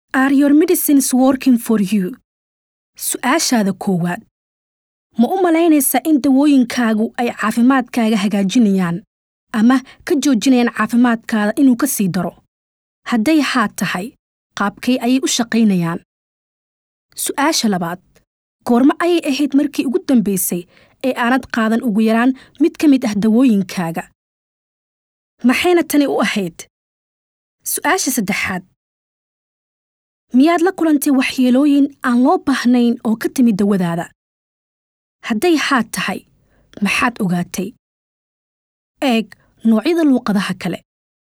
Are your medicines working for you? Su'aashaada koowaad ma u malaynaysaa in dawooyinkaagu ay caafimaadkaaga hagaajinayaan ama ka joojinayaan caafimaadkaada inuu ka sii daro hadday haa tahay qaabkay ayay u shaqaynayaan su'aasha labaad goormo ayay ahayd markii ugu dambaysay ee aanad qaadan ugu yaraan mid ka mid ah dawooyinkaaga maxayna tani u ahayd su'aasha saddexaad miyaad la kulantay waxyeelooyin aan loo baahnayn oo ka timid dawadaada hadday haa tahay maxaad ogaatay eeg noocyada luuqadaha kale